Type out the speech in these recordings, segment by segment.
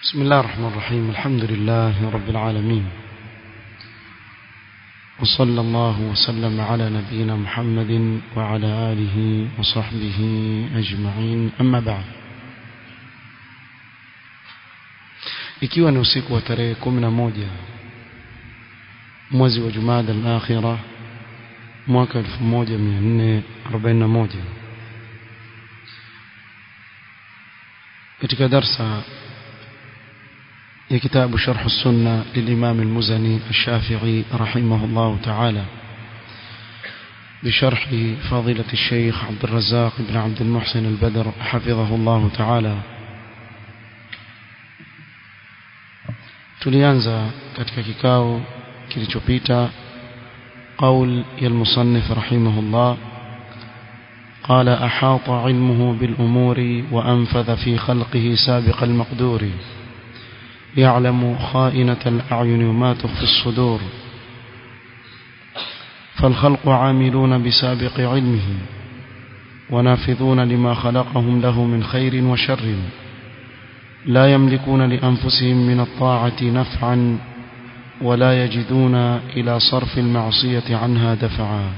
بسم الله الرحمن الرحيم الحمد لله رب العالمين وصلى الله وسلم على نبينا محمد وعلى آله وصحبه أجمعين أما بعد ikiwa ni usiku wa tarehe 11 mwezi wa Jumada al-Akhira mwaka 1441 katika darsa ya kitabu Sharh as-Sunna للإمام المزني الشافعي رحمه الله تعالى بشرح فضيلة الشيخ عبد الرزاق بن عبد المحسن البدر حفظه الله تعالى tulianza katika kikao kilichopita قول يا المصنف رحمه الله قال أحاط علمه بالأمور وأنفذ في خلقه سابق المقدور يعلم خائنة الأعين وما تخفي الصدور فالخلق عاملون بسابق علمه ونافذون لما خلقهم له من خير وشر لا يملكون لأنفسهم من الطاعة نفعا ولا يجدون إلى صرف المعصية عنها دفعا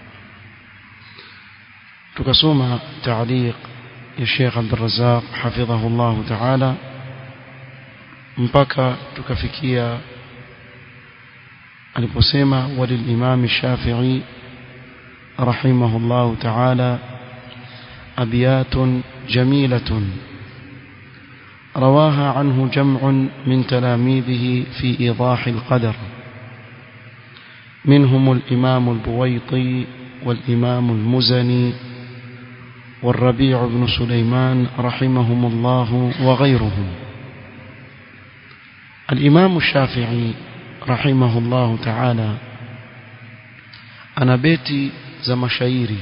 تكسوم تعليق الشيخ عبد الرزاق حفظه الله تعالى mpaka tukafikia aliposema walilimam Shafi'i rahimahullah ta'ala abiyatun jamilatun رواها عنه جمع من تلاميذه في إيضاح القدر منهم الإمام البويطي والإمام المزني والربيع بن سليمان رحمهم الله وغيرهم الإمام الشافعي رحمه الله تعالى أنا بيتي za mashairi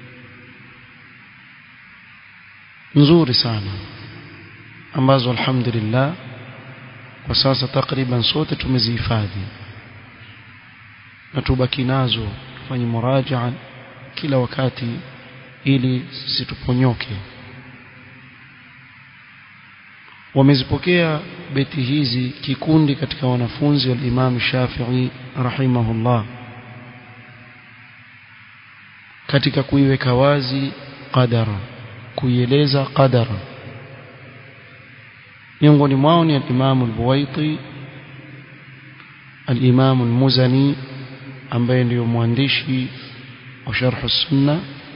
nzuri sana ambazo alhamdulillah kwa sasa takriban sote tumezihifadhi na tubaki nazo tufanye murajaa kila wakati ili situponyoke wamezipokea beti hizi kikundi katika wanafunzi wa Imam Shafi'i rahimahullah katika kuiweka wazi qadara kuieleza qadara miongoni mwao ni al-Imam al-Buwaiti al-Imam al-Muzani ambaye ndiyo mwandishi wa Sharh as-Sunna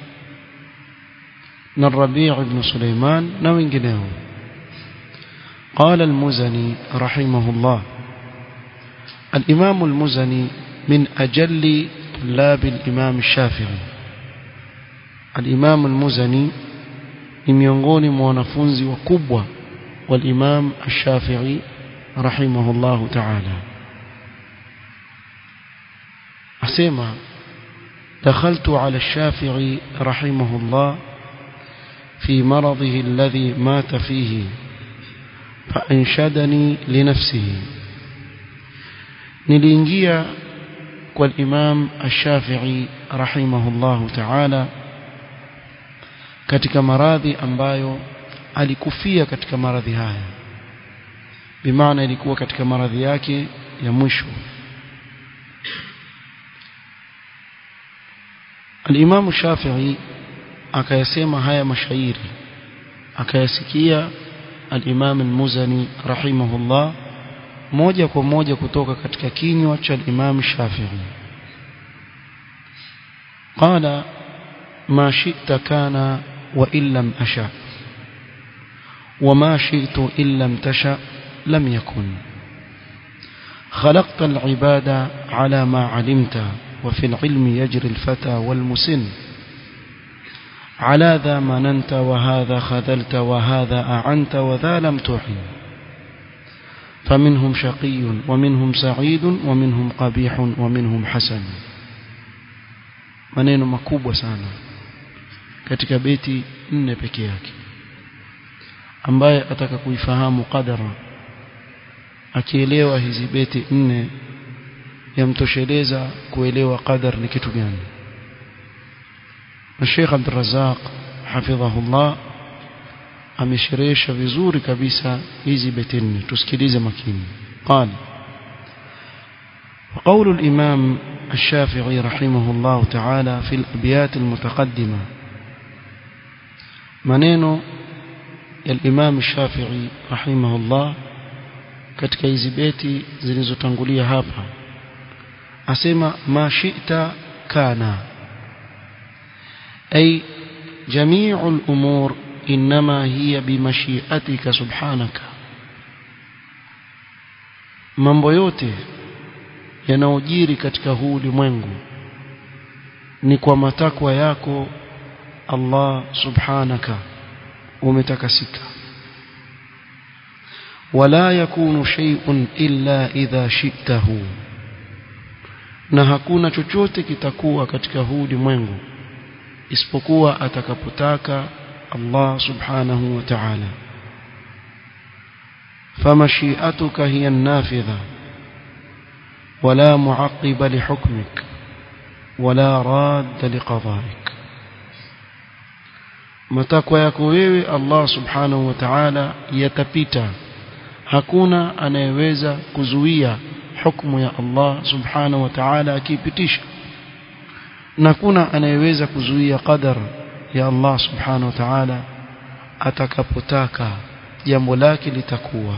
na Rabi' ibn Sulaiman na wengineo قال المزني رحمه الله الإمام المزني من أجل طلاب الإمام الشافعي الإمام المزني ni miongoni mwa wanafunzi wakubwa والإمام الشافعي رحمه الله تعالى أسمع دخلت على الشافعي رحمه الله في مرضه الذي مات فيه فأنشدني لنفسه نلينجيا والإمام الشافعي رحمه الله تعالى katika maradhi ambayo alikufia katika maradhi haya bimaana ilikuwa katika maradhi yake ya mwisho Al-Imam Shafi'i akayasema haya mashairi akayasikia al-Imam al-Muzani rahimahullah moja kwa moja kutoka katika kinywa cha al-Imam Shafi'i qala ma shi'ta kana wa illam asha وما شئت إن لم تشأ لم يكن خلقت العباد على ما علمت وفي العلم يجري الفتى والمسن على ذا مننت وهذا خذلت وهذا أعنت وذا لم تعن فمنهم شقي ومنهم سعيد ومنهم قبيح ومنهم حسن maneno makubwa sana katika beti nne peke yake ambaye ataka kuifahamu qadara akielewa hizi beti nne yamtosheleza kuelewa qadar ni kitu gani na Sheikh Abdul Razzaq hafidhahullah amesherehesha vizuri kabisa hizi beti nne tusikilize makini قال وقول الإمام الشافعي رحمه الله تعالى في الأبيات المتقدمة منين الإمام الشافعي رحمه الله katika hizi beti zilizotangulia hapa asema ma shi'ta kana ay jami'u al-umur inma hiya bimashi'atika subhanaka mambo yote yanayojiri katika huu ulimwengu ni kwa matakwa yako Allah subhanaka umetakasika wala yakunu shay'un illa idha shi'tahu na hakuna chochote kitakuwa katika huu ulimwengu isipokuwa atakapotaka Allah subhanahu wa ta'ala فمشيئتك هي النافذة ولا معقب لحكمك ولا راد لقضائك matakwa yako wewe Allah subhanahu wa ta'ala yatapita hakuna anayeweza kuzuia hukumu ya Allah subhanahu wa ta'ala akipitisha na hakuna anayeweza kuzuia qadar ya Allah subhanahu wa ta'ala atakapotaka jambo lake litakuwa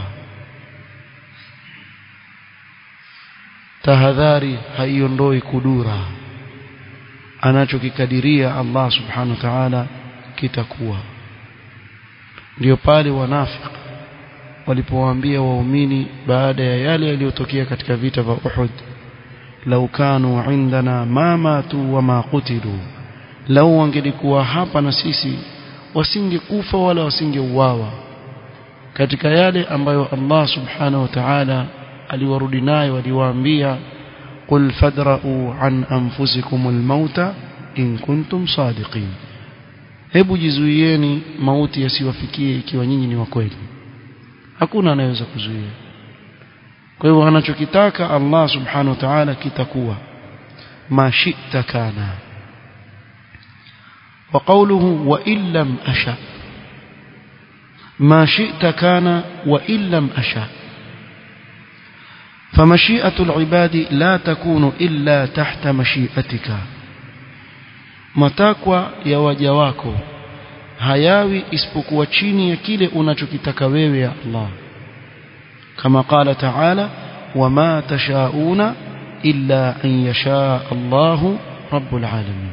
tahadhari haiondoi kudura anachokikadiria Allah subhanahu wa ta'ala kitakuwa ndio pale wanafiki walipowaambia waumini baada ya yale yaliyotokea katika vita vya Uhud lau kanu indana ma matu wa ma qutilu lau wangelikuwa hapa na sisi wasingekufa wala wasingeuawa katika yale ambayo Allah subhanahu wa ta'ala aliwarudi nayo aliwaambia qul fadra'u an anfusikum almauta in kuntum sadiqin hebu jizuieni mauti yasiwafikie ikiwa nyinyi ni wa kweli hakuna anayeweza kuzuia kwa hivyo anachokitaka Allah subhanahu wa ta'ala kitakuwa mashita kana wa qawluhu wa illam asha ما شئت كان وإن لم أشاء فمشيئة العباد لا تكون إلا تحت مشيئتك matakwa ya waja wako hayawi isipokuwa chini ya kile unachokitaka wewe ya Allah kama qala ta'ala wama tashauna illa an yasha Allahu rabbul alamin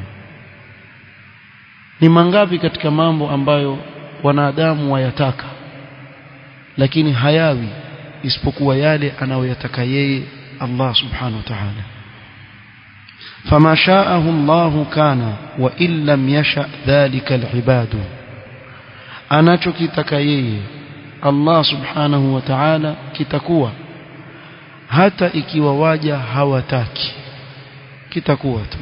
ni mangapi katika mambo ambayo wanadamu wayataka lakini hayawi isipokuwa yale anayoyataka yeye Allah subhanahu wa ta'ala فما شاءه الله كان وإن لم يشأ ذلك العباد anachokitaka yeye Allah subhanahu wa ta'ala kitakuwa hata ikiwa waja hawataki kitakuwa tu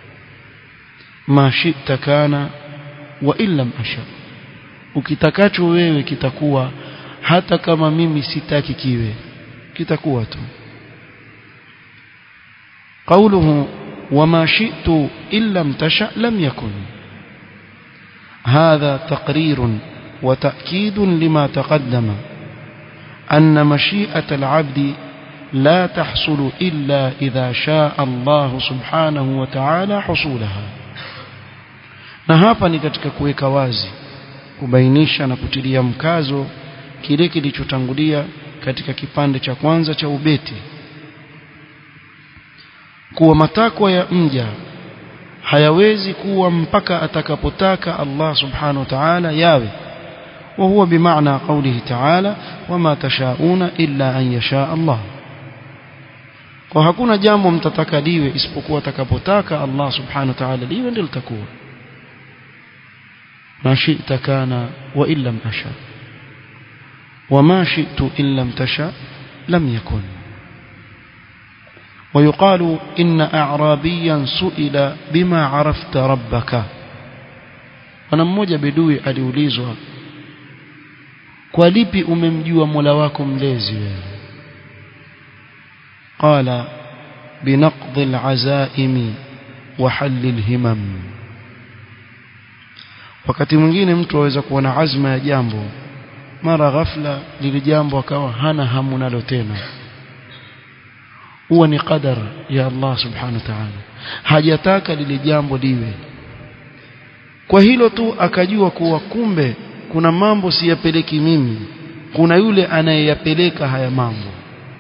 ma shi'ta kana wa illam asha ukitakacho wewe kitakuwa hata kama mimi sitaki kiwe kitakuwa tu قوله وما شئت إن لم تشأ لم يكن هذا تقرير وتأكيد لما تقدم أن مشيئة العبد لا تحصل إلا إذا شاء الله سبحانه وتعالى حصولها na hapa ni katika kuweka wazi kubainisha na kutilia mkazo kile kilichotangulia katika kipande cha kwanza cha ubeti kuwa matakwa ya mja hayawezi kuwa mpaka atakapotaka Allah subhanahu wa ta'ala yawe وهو بمعنى قوله تعالى وما تشاءون إلا أن يشاء الله kwa hakuna jambo mtataka liwe isipokuwa atakapotaka Allah subhanahu wa ta'ala liwe ndilo litakuwa ma shi'ta kana wa illam asha وما شئت إن لم تشاء لم يكن ويقال إن أعرابيا سئل بما عرفت ربك wana mmoja bedui aliulizwa kwa lipi umemjua Mola wako mlezi wewe qala binaqd al'azaimi wa hall alhimam wakati mwingine mtu aweza kuwa na azma ya jambo mara ghafla lile jambo akawa hana hamu nalo tena huwa ni qadar ya Allah subhanahu wa ta'ala hajataka lile jambo liwe kwa hilo tu akajua kuwa kumbe kuna mambo siyapeleki mimi kuna yule anayeyapeleka haya mambo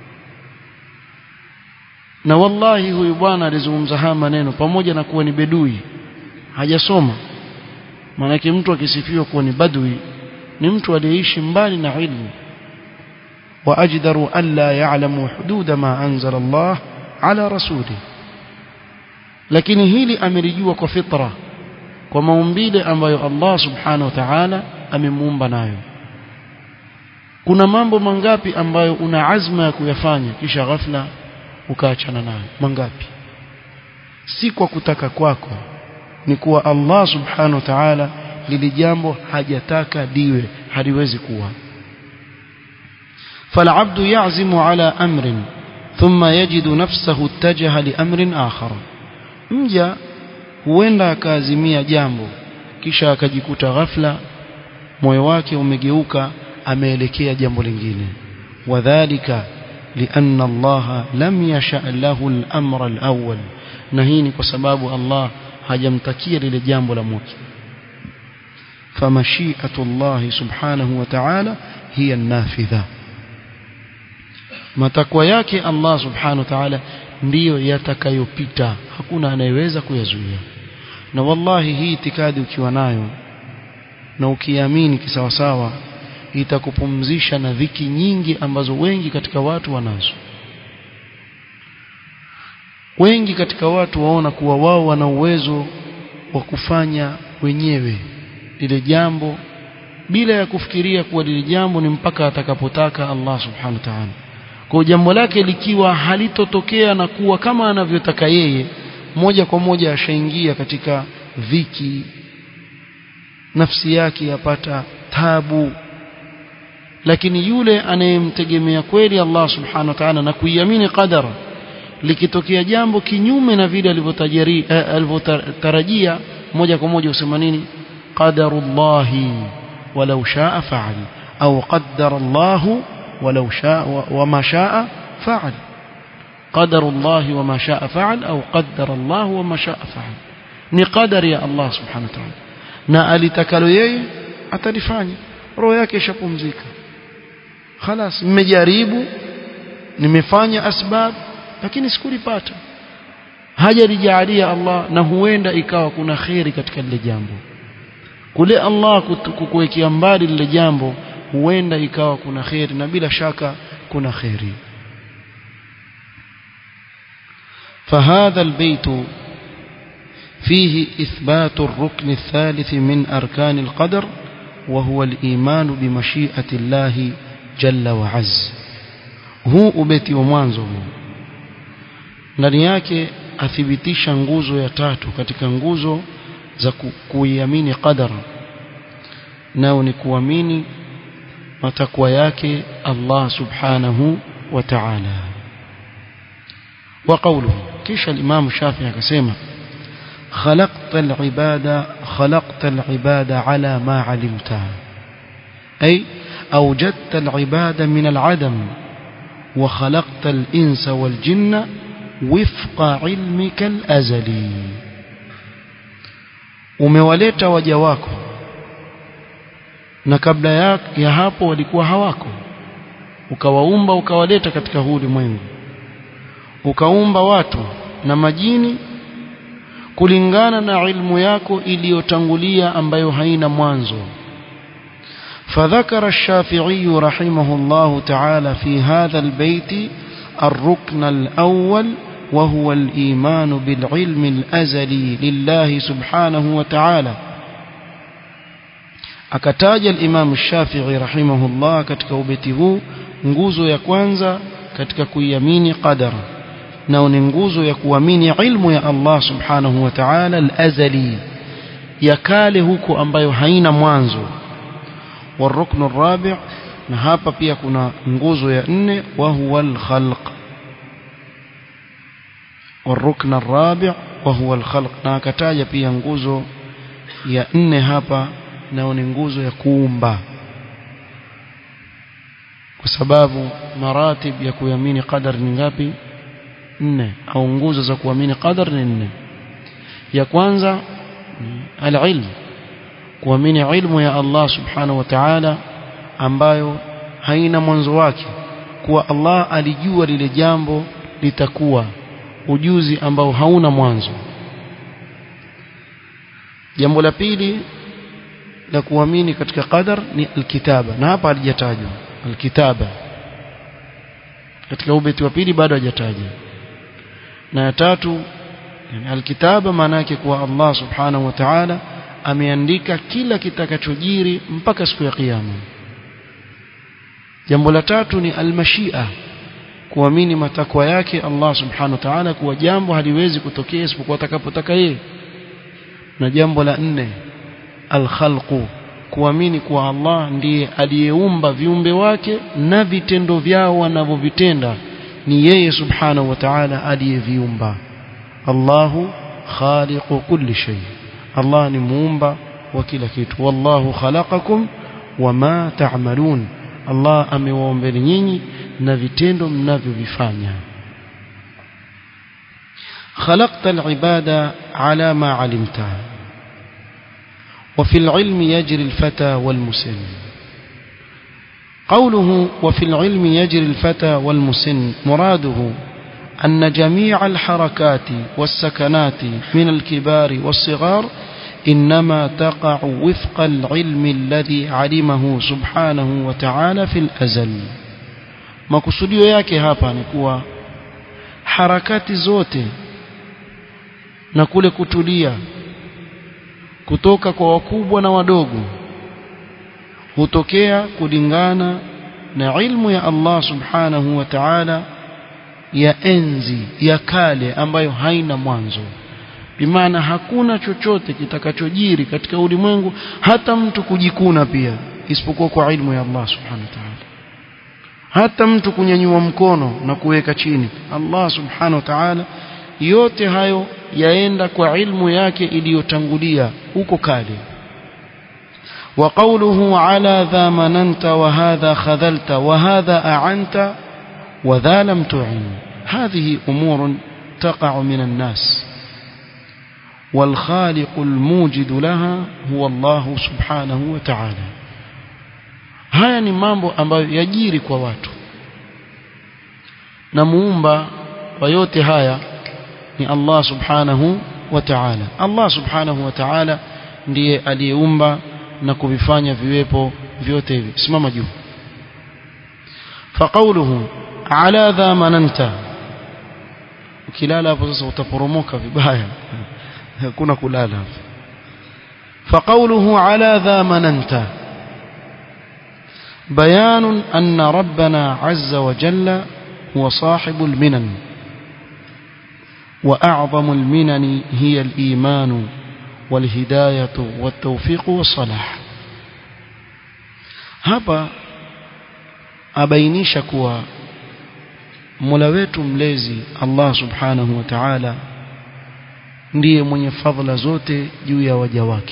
na wallahi huyu bwana alizungumza haya maneno pamoja na kuwa ni bedui hajasoma maanake mtu akisifiwa kuwa ni badui ni mtu aliyeishi mbali na ilmu wa ajdaru an la ya'lamu hududa ma anzala Allah ala rasuli lakini hili amelijua kwa fitra kwa maumbile ambayo Allah subhanahu wa ta'ala amemuumba nayo kuna mambo mangapi ambayo una azma ya kuyafanya kisha ghafla ukaachana nayo mangapi si kwa kutaka kwako ni kuwa Allah subhanahu wa ta'ala lili jambo hajataka liwe haliwezi kuwa فالعبد يعزم على أمر ثم يجد نفسه اتجه لأمر آخر mja huenda akaazimia jambo kisha akajikuta ghafla moyo wake umegeuka ameelekea jambo lingine wadhālika لأن الله لم يشأ له الأمر الأول نهيني بسبب الله hajamtakia lile jambo la mwisho فمشيئة الله سبحانه وتعالى هي النافذة matakwa yake Allah subhanahu wa ta'ala ndiyo yatakayopita hakuna anayeweza kuyazuia na wallahi hii itikadi ukiwa nayo na ukiamini kisawasawa itakupumzisha na dhiki nyingi ambazo wengi katika watu wanazo wengi katika watu waona kuwa wao wana uwezo wa kufanya wenyewe lile jambo bila ya kufikiria kuwa lile jambo ni mpaka atakapotaka Allah subhanahu wa ta'ala kwa jambo lake likiwa halitotokea na kuwa kama anavyotaka yeye moja kwa moja ashaingia katika dhiki nafsi yake yapata tabu lakini yule anayemtegemea kweli Allah subhanahu wa ta'ala na kuiamini qadara likitokea jambo kinyume na vile alivyotarajia moja kwa moja usema nini qadarullahi walau shaa fa'al au qaddara Allahu ولو شاء وما شاء فعل قدر الله وما شاء فعل أو قدر الله وما شاء فعل ni qadari ya Allah subhanahu wa ta'ala na alitakalo yeye atalifanya roho yake ishapumzika خلاص mmejaribu nimefanya asbab lakini sikulipata hajalijalia Allah na huenda ikawa kuna khairi katika lile jambo kule Allah kukuwekea mbali lile jambo huenda ikawa kuna khairi na bila shaka kuna khairi فهذا البيت فيه إثبات الركن الثالث من أركان القدر وهو الإيمان بمشيئة الله جل وعز huu ubeti wa mwanzo ndani yake athibitisha nguzo ya tatu katika nguzo za kuiamini qadara nao ni kuamini matakwa yake Allah subhanahu wa ta'ala wa qawluhu kisha al-Imam Shafi'i akasema خلقت العبادة خلقت العبادة على ما علمتها أي أوجدت العبادة من العدم وخلقت الإنس والجن وفق علمك الأزلي umewaleta waja wako na kabla ya, ya hapo walikuwa hawako ukawaumba ukawaleta katika huu ulimwengu ukaumba watu na majini kulingana na ilmu yako iliyotangulia ambayo haina mwanzo فذكر الشافعي رحمه الله تعالى في هذا البيت الركن الأول وهو الإيمان بالعلم الأزلي لله سبحانه وتعالى akataja al-Imam Shafi'i rahimahullah katika ubeti huu nguzo ya kwanza katika kuiamini qadara na ni nguzo ya kuamini ilmu ya Allah subhanahu wa ta'ala al-azali ya kale huko ambayo haina mwanzo والركن الرابع na hapa pia kuna nguzo ya nne wa huwa al-khalq والركن الرابع وهو الخلق na akataja pia nguzo ya nne hapa nao ni nguzo ya kuumba kwa sababu maratib ya kuamini qadar ni ngapi nne au nguzo za kuamini qadar ni nne ya kwanza al-ilm kuamini ilmu ya Allah subhanahu wa ta'ala ambayo haina mwanzo wake kuwa Allah alijua lile jambo litakuwa ujuzi ambao hauna mwanzo jambo la pili la kuamini katika qadar ni alkitaba na hapa halijatajwa alkitaba katika ubeti wa pili bado hajatajwa na ya tatu yani alkitaba maana yake kuwa Allah subhanahu wa ta'ala ameandika kila kitakachojiri mpaka siku ya kiyama jambo la tatu ni almashia kuamini matakwa yake Allah subhanahu wa ta'ala kuwa jambo haliwezi kutokea isipokuwa atakapotaka yeye na jambo la nne alkhalqu kuamini kuwa Allah ndiye aliyeumba viumbe wake na vitendo vyao wanavyovitenda ni yeye subhanahu wa ta'ala aliyeviumba Allahu khaliqu kulli shay Allah ni muumba wa kila kitu wallahu khalaqakum wama ta'malun Allah amewaombeni nyinyi na vitendo mnavyovifanya خلقت العبادة على ما علمته وفي العلم يجري الفتى والمسن قوله وفي العلم يجري الفتى والمسن مراده أن جميع الحركات والسكنات من الكبار والصغار إنما تقع وفق العلم الذي علمه سبحانه وتعالى في الأزل makusudio yake hapa ni kuwa harakati zote na kule kutulia kutoka kwa wakubwa na wadogo hutokea kulingana na ilmu ya Allah subhanahu wa ta'ala ya enzi ya kale ambayo haina mwanzo bimaana hakuna chochote kitakachojiri katika ulimwengu hata mtu kujikuna pia isipokuwa kwa ilmu ya Allah subhanahu wa ta'ala hata mtu kunyanyua mkono na kuweka chini Allah subhanahu wa ta'ala yote hayo yaenda kwa ilmu yake iliyotangulia huko kale وقوله على ذا مننت وهذا خذلت وهذا أعنت وذا لم تعن هذه أمور تقع من الناس والخالق الموجد لها هو الله سبحانه وتعالى haya ni mambo ambayo yajiri kwa watu na muumba wa yote haya ni Allah subhanahu wa ta'ala Allah subhanahu wa ta'ala ndiye aliyeumba na kuvifanya viwepo vyote hivi simama juu faqauluhu ala dha mananta ukilala hapo sasa utaporomoka vibaya hakuna kulala faqauluhu ala dha mananta بيان أن ربنا عز وجل هو صاحب المنن وأعظم المنن هي الإيمان والهداية والتوفيق والصلاح hapa abainisha kuwa Mola wetu mlezi Allah Subhanahu wa Ta'ala ndiye mwenye fadhila zote juu ya waja wake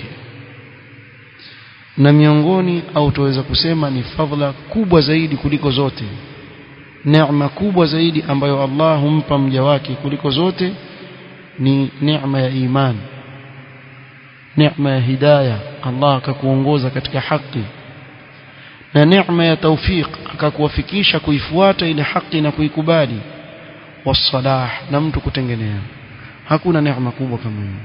na miongoni au tuweza kusema ni fadhila kubwa zaidi kuliko zote neema kubwa zaidi ambayo Allah humpa mja wake kuliko zote ni neema ya imani neema ya hidayah Allah akakuongoza katika haki na neema ya tawfiq akakuwafikisha kuifuata ile haki na kuikubali wasalah na mtu kutengenea hakuna neema kubwa kama hiyo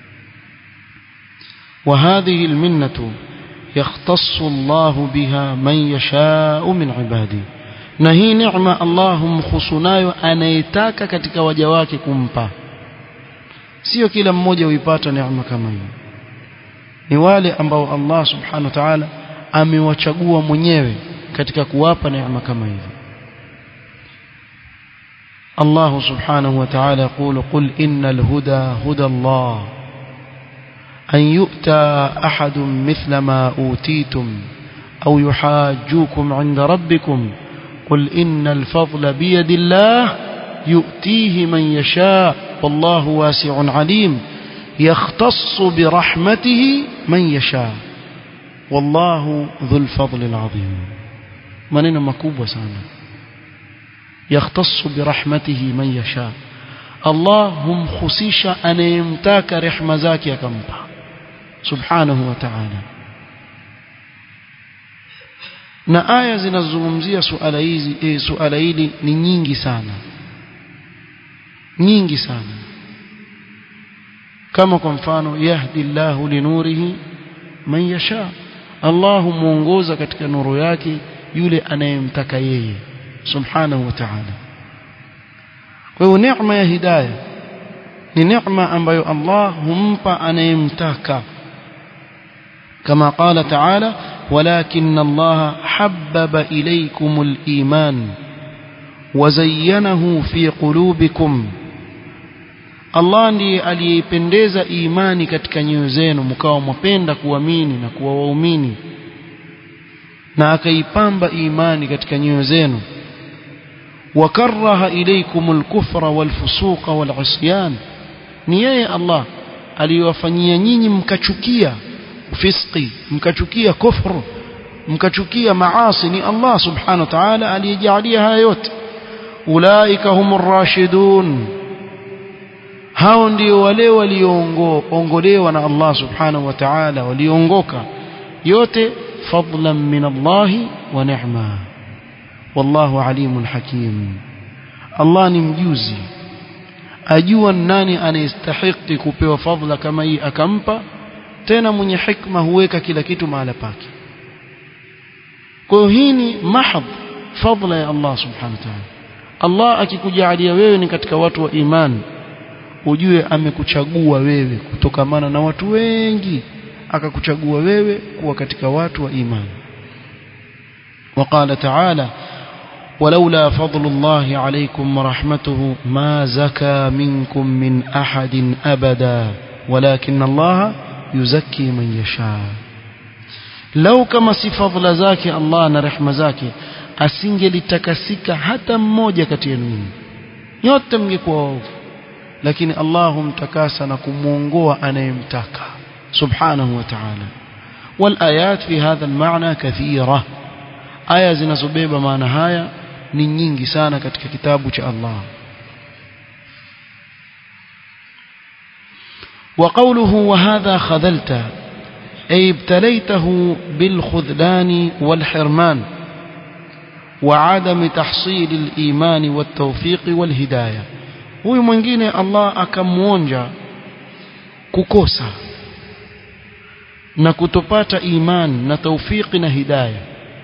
وهذه المنه يختص الله بها من يشاء من عباده na hii neema Allah humkhusu nayo anayetaka katika waja wake kumpa sio kila mmoja huipata neema kama hiyo ni wale ambao Allah subhanahu wa ta'ala amewachagua mwenyewe katika kuwapa neema kama hizo Allah subhanahu wa ta'ala يقول قل إن الهدى هدى الله أن يؤتى أحد مثل ما أوتيتم أو يحاجوكم عند ربكم قل إن الفضل بيد الله يؤتيه من يشاء والله واسع عليم يختص برحمته من يشاء والله ذو الفضل العظيم maneno makubwa sana يختص برحمته من يشاء Allah humkhusisha anayemtaka rehema zake akampa subhanahu wa ta'ala na aya zinazozungumzia suala hizi eh, suala hili ni nyingi sana nyingi sana kama kwa mfano yahdi Allahu linurihi man yasha Allah muongoza katika nuru yake yule anayemtaka yeye subhanahu wa ta'ala kwa hiyo neema ya hidayah ni neema ambayo Allah humpa anayemtaka kama qala ta'ala ولكن الله حبب إليكم الإيمان وزينه في قلوبكم Allah ndiye aliyeipendeza imani katika nyoyo zenu mkawa mwapenda kuamini na kuwa waumini na akaipamba imani katika nyoyo zenu wakaraha ilaykumul kufra wal fusuqa wal isyan ni yeye Allah aliyowafanyia nyinyi mkachukia fiski mkachukia kufru mkachukia maasi ni Allah subhanahu wa ta'ala aliyejalia haya yote ulaika humur rashidun hao ndio wale walioongolewa na Allah subhanahu wa ta'ala waliongoka yote fadlan min Allah wa ni'ma wallahu alimun hakim Allah ni mjuzi ajua nani anayestahili kupewa fadla kama hii akampa tena mwenye hikma huweka kila kitu mahala pake kwa hiyo hii ni mahadh fadla ya Allah subhanahu wa ta'ala Allah akikujalia wewe ni katika watu wa imani ujue amekuchagua wewe kutokamana na watu wengi akakuchagua wewe kuwa katika watu wa imani وقال تعالى ولولا فضل الله عليكم ورحمته ما زكى منكم من أحد أبدا ولكن الله يزكي من يشاء لو كما si fadhila zake Allah na rehema zake asingelitakasika hata mmoja kati yenu nyote mngekuwa waovu lakini Allah humtakasa na kumuongoa anayemtaka subhanahu wa ta'ala والآيات في هذا المعنى كثيرة aya zinazobeba maana haya ni nyingi sana katika kitabu cha Allah وقوله وهذا خذلت أي ابتليته بالخذلان والحرمان وعدم تحصيل الإيمان والتوفيق والهداية huyu mwingine Allah akamuonja kukosa na kutopata iman na taufiki na hidayah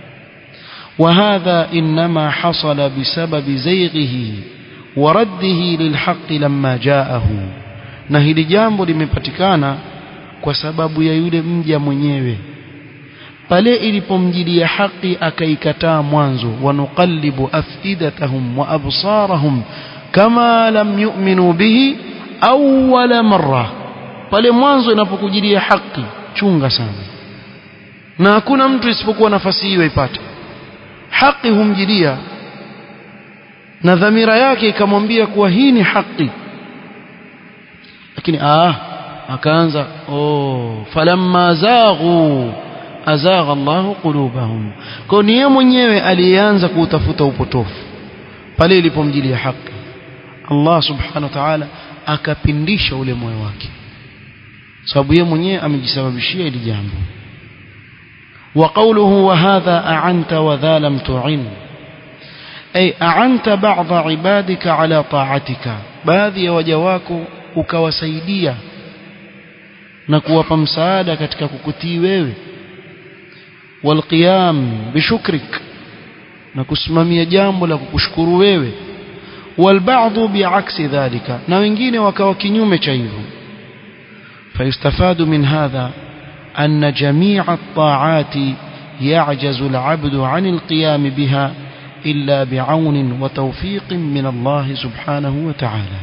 وهذا إنما حصل بسبب زيغه ورده للحق لما جاءه na hili jambo limepatikana kwa sababu ya yule mja mwenyewe pale ilipomjilia haki akaikataa mwanzo wanuqallibu afidatahum wa absarahum kama lam yu'minu bihi awwala marra pale mwanzo inapokujilia haki chunga sana na hakuna mtu isipokuwa nafasi hiyo ipate haki humjilia na dhamira yake ikamwambia kuwa hii ni haki lakini ah akaanza oh falamma zaghu azagha Allahu qulubahum kwa ni yeye mwenyewe aliyeanza kuutafuta upotofu pale ilipomjilia haki Allah subhanahu wa ta'ala akapindisha ule moyo wake sababu yeye mwenyewe amejisababishia ili jambo وقوله وهذا أعنت وذا لم تعن أي أعنت بعض عبادك على طاعتك baadhi ya waja wako ukawasaidia na kuwapa msaada katika kukutii wewe walqiyam bishukrik na kusimamia jambo la kukushukuru wewe walbaadhu biaksi dhalika na wengine wakawa kinyume cha hivyo fayustafadu min hadha أن جميع الطاعات يعجز العبد عن القيام بها إلا بعون وتوفيق من الله سبحانه وتعالى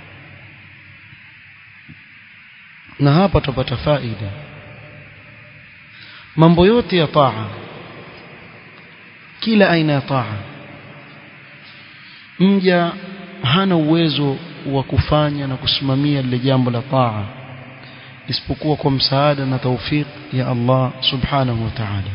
na hapa tupata faida mambo yote ya taa kila aina ya taa mja hana uwezo wa kufanya na kusimamia lile jambo la taa isipokuwa kwa msaada na tawfik ya Allah subhanahu wa ta'ala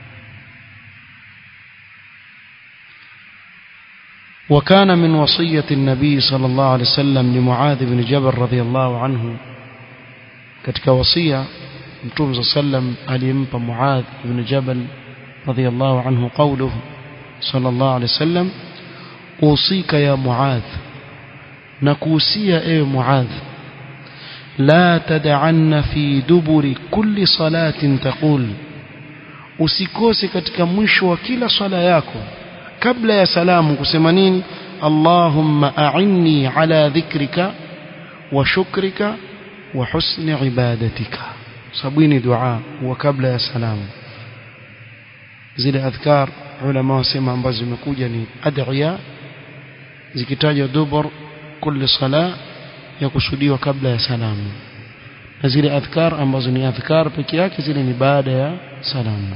وكان من وصية النبي صلى الله عليه وسلم لمعاذ بن جبل رضي الله عنه katika wasia mtume صلى الله عليه وسلم alimpa Muadh ibn Jabal رضي الله عنه قوله صلى الله عليه وسلم أوصيك يا معاذ نكوسيا اي معاذ لا تدعن في دبر كل صلاة تقول usikose katika mwisho wa kila swala yako kabla ya salamu kusema nini Allahumma a'inni ala dhikrika wa shukrika wa husni ibadatika sabini dua wa kabla ya salamu zile adhkar ulama wasema ambazo zimekuja ni adhiya zikitajwa dubur kulli sala ya kusudiwa kabla ya salamu na zile adhkar ambazo ni adhkar peke yake zile ni baada ya salamu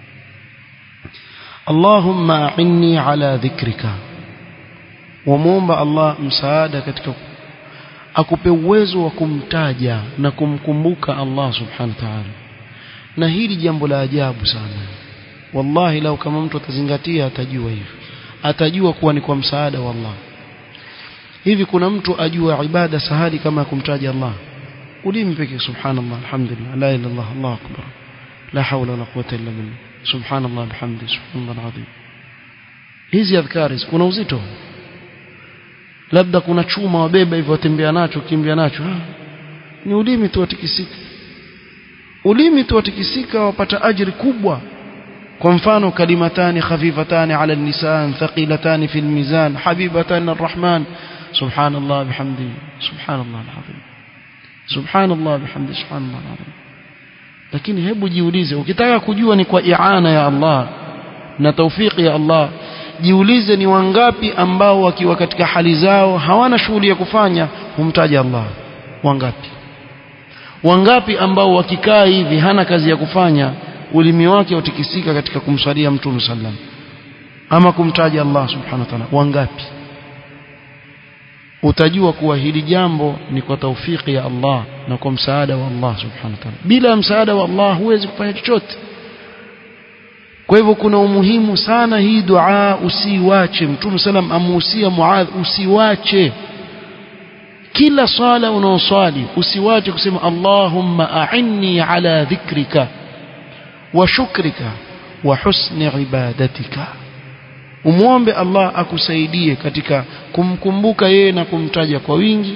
Allahumma a'inni ala dhikrika wamuomba Allah msaada katika akupe uwezo wa kumtaja na kumkumbuka Allah subhanahu wa ta'ala na hili jambo la ajabu sana wallahi lau kama mtu atazingatia atajua hivi atajua kuwa ni kwa msaada wa Allah hivi kuna mtu ajua ibada sahali kama kumtaja Allah ulimi pekee subhanallah alhamdulillah la ilaha illallah Allahu akbar la hawla wala quwwata illa billah subhanallah bihamdi subhanallah alazim hizi adhkari kuna uzito labda kuna chuma wabeba hivyo watembea nacho kimbia nacho ha? ni ulimi tu watikisika ulimi tu watikisika wapata ajiri kubwa kwa mfano kalimatani khafifatani ala lisan thaqilatani fi almizan habibatan arrahman subhanallah bihamdi subhanallah alazim subhanallah bihamdi subhanallah alazim lakini hebu jiulize ukitaka kujua ni kwa iana ya Allah na taufiki ya Allah jiulize ni wangapi ambao wakiwa katika hali zao hawana shughuli ya kufanya humtaja Allah wangapi wangapi ambao wakikaa hivi hana kazi ya kufanya ulimi wake utikisika katika kumswalia mtume sallam ama kumtaja Allah subhanahu wa ta'ala wangapi utajua kuwa hili jambo ni kwa taufiki ya Allah na kwa msaada wa Allah subhanahu wa ta'ala bila msaada wa Allah huwezi kufanya chochote kwa hivyo kuna umuhimu sana hii dua usiwache mtume sallam amuhusia muadh usiwache kila swala unaoswali usiwache kusema Allahumma a'inni ala dhikrika wa shukrika wa husni ibadatika umwombe Allah akusaidie katika kumkumbuka yeye na kumtaja kwa wingi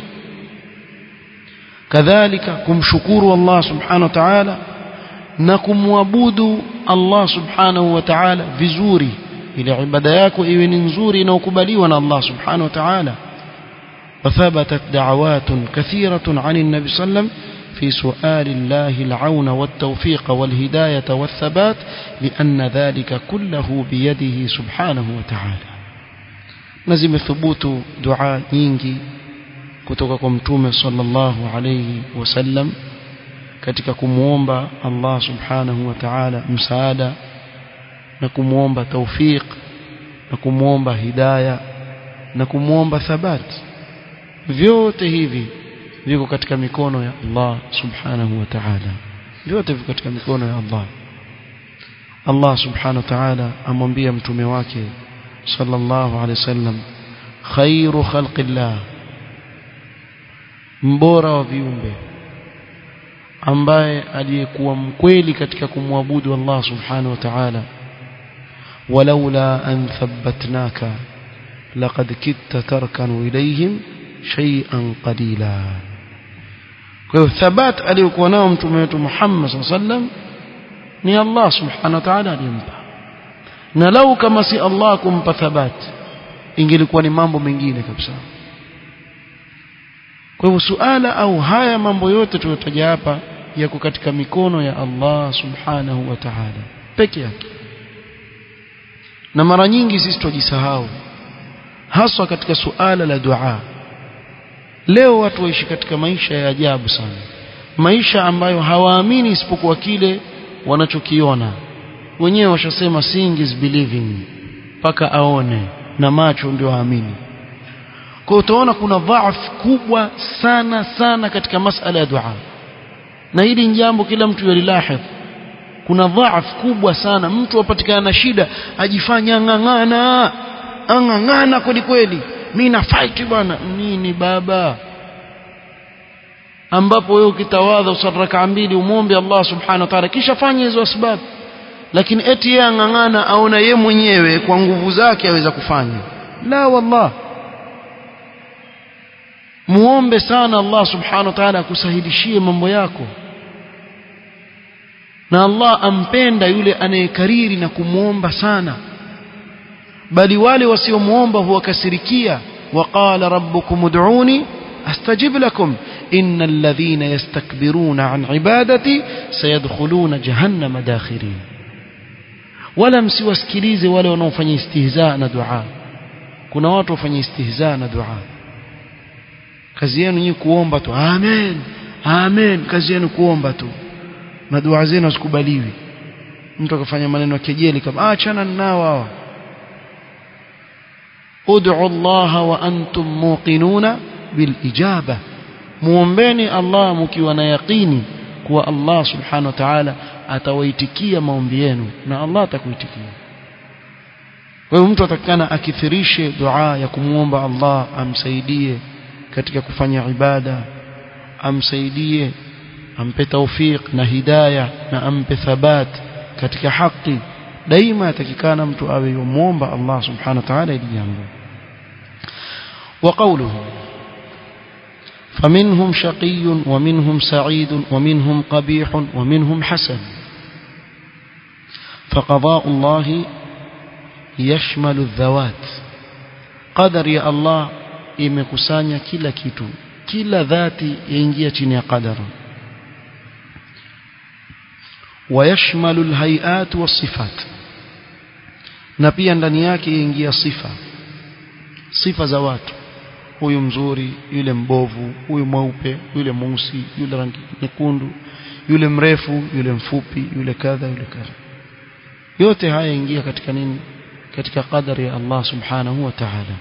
kadhalika kumshukuru Allah subhanahu wa ta'ala na kumwabudu Allah subhanahu wa ta'ala vizuri ili ibada yako iwe ni nzuri inayokubaliwa na Allah subhanahu wa ta'ala وثبتت دعوات كثيرة عن النبي صلى الله عليه وسلم في سؤال الله العون والتوفيق والهداية والثبات لأن ذلك كله بيده سبحانه وتعالى نزم ثبوت دعاء ينجي kutoka kwa mtume sallallahu alayhi wasallam katika kumuomba Allah subhanahu wa ta'ala msaada na kumuomba tawfiq na kumuomba hidayah na kumuomba thabati vyote hivi viko katika mikono ya Allah subhanahu wa ta'ala vyote viko katika mikono ya Allah Allah subhanahu wa ta'ala amwambia mtume wake sallallahu alaihi wasallam khairu khalqillah mbora wa viumbe ambaye aliyekuwa mkweli katika kumwabudu Allah subhanahu wa ta'ala walaula an thabbatnaka laqad kitta tarkanu ilayhim shay'an qalila kwa hiyo thabat aliyokuwa nao mtume wetu Muhammad sallam ni Allah subhanahu wa ta'ala alimpa na lau kama si Allah kumpa thabat ingelikuwa ni mambo mengine kabisa kwa hivyo suala au haya mambo yote tuliyotaja hapa yako katika mikono ya Allah subhanahu wa ta'ala peke yake na mara nyingi sisi tujisahau haswa katika suala la dua leo watu waishi katika maisha ya ajabu sana maisha ambayo hawaamini isipokuwa kile wanachokiona wenyewe washasema seeing is believing mpaka aone na macho ndio aamini kwa utaona kuna dhaifu kubwa sana sana katika masala ya dua na hili ni jambo kila mtu yalilahidh kuna dhaaf kubwa sana mtu apatikana na shida ajifanya ng'ang'ana ang'ang'ana kweli kweli mimi na fight bwana nini baba ambapo wewe ukitawadha usali rakaa mbili umwombe Allah subhanahu wa ta'ala kisha fanya hizo sababu lakini eti yeye ang'ang'ana aona ye mwenyewe kwa nguvu zake aweza kufanya la wallah muombe sana Allah subhanahu wa ta'ala akusahilishie mambo yako na Allah ampenda yule anayekariri na kumwomba sana bali wale wasiomuomba huwakasirikia waqala rabbukum ud'uni astajib lakum innal ladhina yastakbiruna an ibadati sayadkhuluna jahannama dakhirin wala msiwasikilize wale wanaofanya istihza na dua kuna watu wafanya istihza na dua kazi yenu nyinyi kuomba tu amen amen kazi yenu kuomba tu na dua zenu hazikubaliwi mtu akafanya maneno ya kejeli kama achana nao hawa ud'u Allah wa antum muqinuna bil ijaba muombeni Allah mkiwa na yaqini kuwa Allah subhanahu wa ta'ala atawaitikia maombi yenu na Allah atakuitikia kwa hiyo mtu atakana akithirishe dua ya kumwomba Allah amsaidie katika kufanya ibada amsaidie ampe tawfiq na hidayah na ampe thabat katika haki daima atakikana mtu awe yumuomba Allah subhanahu wa ta'ala ili jambo وقوله فمنهم شقي ومنهم سعيد ومنهم قبيح ومنهم حسن فقضاء الله يشمل الذوات قدر يا الله imekusanya kila kitu kila dhati yaingia chini ya qadara ويشمل الهيئات والصفات na pia ndani yake yaingia sifa sifa za watu huyu mzuri yule mbovu huyu mweupe yule mweusi yule rangi nyekundu yule mrefu yule mfupi yule kadha yule kadha yote haya yaingia katika nini katika qadari ya Allah subhanahu wa ta'ala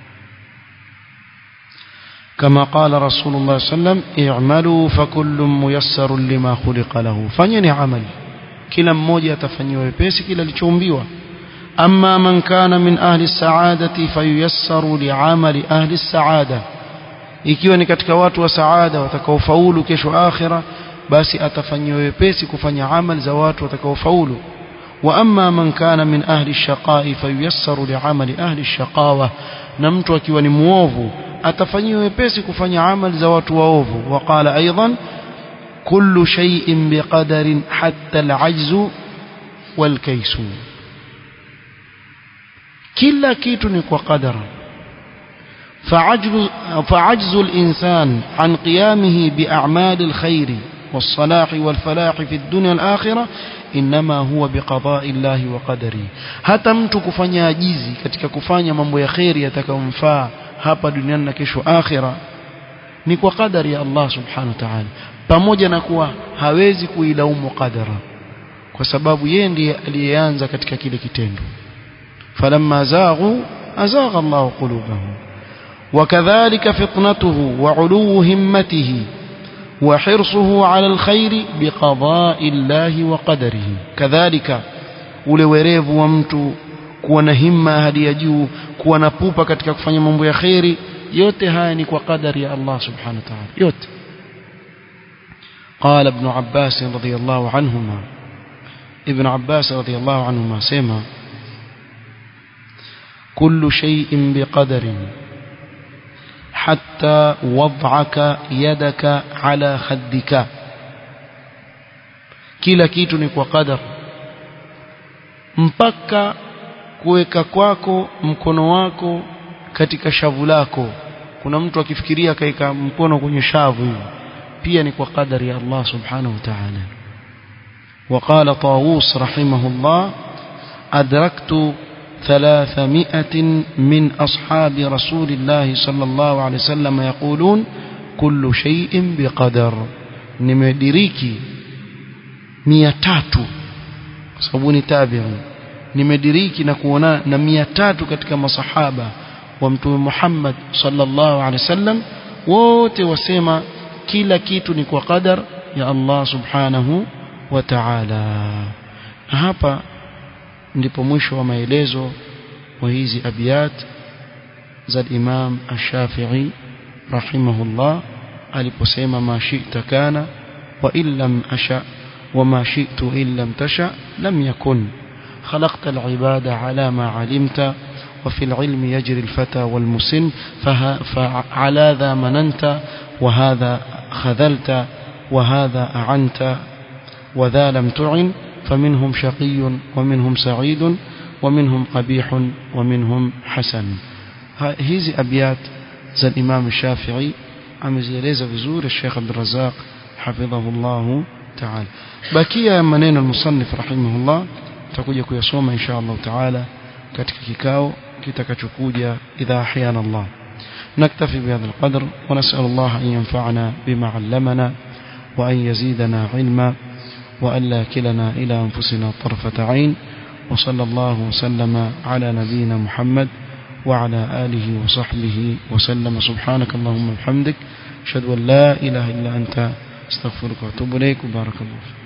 كما قال رسول الله صلى الله عليه وسلم اعملوا فكل ميسر لما خلق له fanyeni amali kila mmoja atafanyiwa wepesi kila alichoumbiwa أما من كان من أهل السعادة فييسر لعمل أهل السعادة ikiwa ni katika watu wa saada watakaofaulu kesho akhira basi atafanyiwa wepesi kufanya amali za watu watakaofaulu wa amma man kana min ahli shaqai fayuyassaru liamali ahli shaqawa na mtu akiwa ni muovu atafanyiwa wepesi kufanya amali za watu waovu waqala aidan kullu shay'in biqadarin hatta al'ajzu walkaysu kila kitu ni kwa qadara فعجز, فعجز الإنسان عن قيامه بأعمال الخير والصلاح والفلاح في الدنيا والآخرة إنما هو بقضاء الله وقدره hata mtu kufanya ajizi katika kufanya mambo ya kheri yatakayomfaa hapa duniani na kesho akhira ni kwa qadari ya Allah subhanahu wa ta'ala pamoja na kuwa hawezi kuilaumu qadara kwa sababu yeye ndiye aliyeanza katika kile kitendo falamma zaghu azagha Allah qulubahum وكذلك فطنته وعلو همته وحرصه على الخير بقضاء الله وقدره كذلك ule werevu wa mtu kuwa na himma hadi ya juu kuwa na pupa katika kufanya mambo ya kheri yote haya ni kwa qadari ya Allah subhanahu wa ta'ala yote قال ابن عباس رضي الله عنهما ابن عباس رضي الله عنهما سيما كل شيء بقدر حتى وضعك يدك على خدك kila kitu ni kwa qadar mpaka kuweka kwako mkono wako katika shavu lako kuna mtu akifikiria kaika mkono kwenye shavu hivi pia ni kwa qadari ya Allah subhanahu wa ta'ala وقال طاووس رحمه الله أدركت ثلاثمائة من أصحاب رسول الله صلى الله عليه وسلم يقولون كل شيء بقدر nimediriki mia tatu kwa sababu ni tabi'un nimediriki na kuona na mia tatu katika masahaba wa mtume Muhammad sallallahu alaihi wasallam wote wasema kila kitu ni kwa qadar ya Allah subhanahu wa ta'ala hapa ndipo mwisho wa maelezo wa hizi abiyat za Imam Ash-Shafi'i rahimahullah aliposema ma shi'ta kana wa illam asha wa ma shi'tu illam tasha lam yakun خلقت العباد على ما علمت وفي العلم يجري الفتى والمسن فعلى ذا مننت وهذا خذلت وهذا أعنت وذا لم تعن فمنهم شقي ومنهم سعيد ومنهم قبيح ومنهم حسن هذه أبيات زي الإمام الشافعي amezieleza vizuri Sheikh Abdul Razzaq hafidhahullah ta'ala bakia ya maneno al-musannif rahimahullah tutakuja kuyasoma insha Allah ta'ala katika kikao kitakachokuja idha ahyana Allah نكتفي بهذا القدر ونسأل الله أن ينفعنا بما علمنا وأن يزيدنا علما وأن لا كلنا إلى أنفسنا طرفة عين وصلى الله وسلم على نبينا محمد وعلى آله وصحبه وسلم سبحانك اللهم وبحمدك أشهد أن لا إله إلا أنت استغفرك وأتوب إليك وبارك الله فيك